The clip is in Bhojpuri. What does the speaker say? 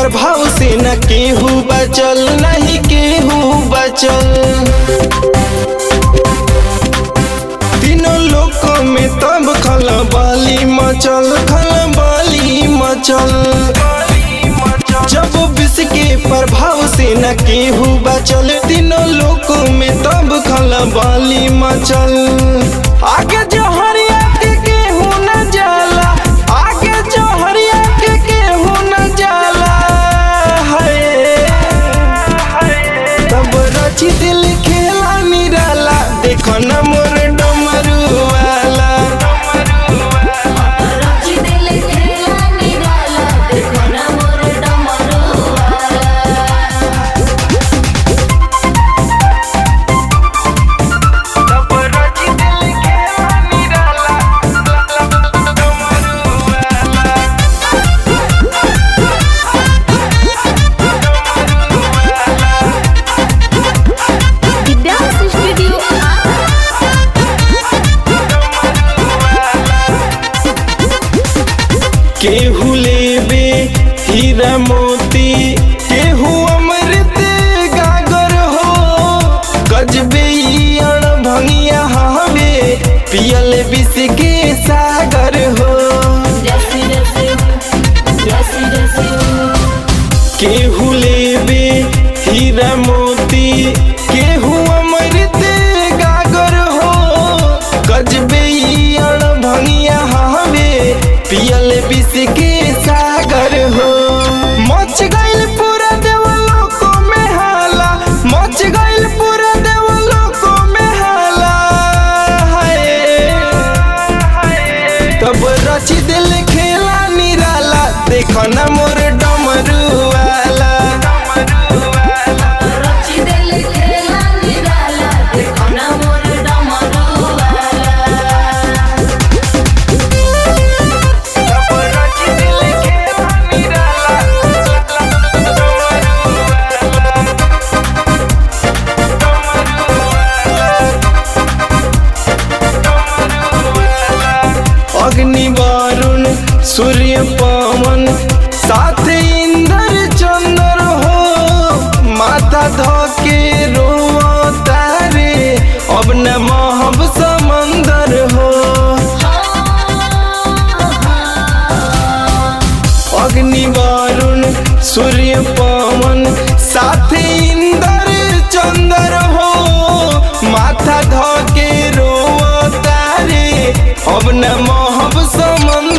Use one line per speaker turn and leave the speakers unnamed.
प्रभाव से न केहू बचल नहीं केहू बचल तीनों लोकों में तब खलबाली मचल खलबाली मचल जब विष के प्रभाव से न केहू बचल तीनों लोकों में तब खलबाली मचल आगे जो हरिया के केहू न जाला आगे जो हरिया के केहू न जाला है तब रची दिल खेला निराला देखो न मोर डमरू वाला
रची दिल खेला निराला देखो ना मोर डमरू वाला
तब रची दिल खेला निराला डमरू वाला
दिव्यांश स्टूडियो
केहू लेबे हीरा मोती केहू अमृत गागर हो गजबे ई अणभंगिया हवे पियल विष के सागर हो
जैसी जैसी जैसी जैसी
केहू लेबे हीरा मोती केहू अमृत गागर हो गजबे ई अणभंगिया हवे पियल विष के सागर हो मच गइल पूरा देवलोक में हाला मच गइल पूरा देवलोक में हाला हाय तब रची दिल खेला निराला देखो न मोर डमरू वाला
रची दिल खेला निराला देखो ना मोर डमरू वाला
तब रची दिल खेला निराला अग्नि वारुण सूर्य पवन साथ इंद्र चंद्र हो माथा धोके रो तारे अब न महब समंदर हो अग्नि वारुण सूर्य पवन साथ इंद्र चंद्र हो माथा धोके रो तारे अब न महब समंदर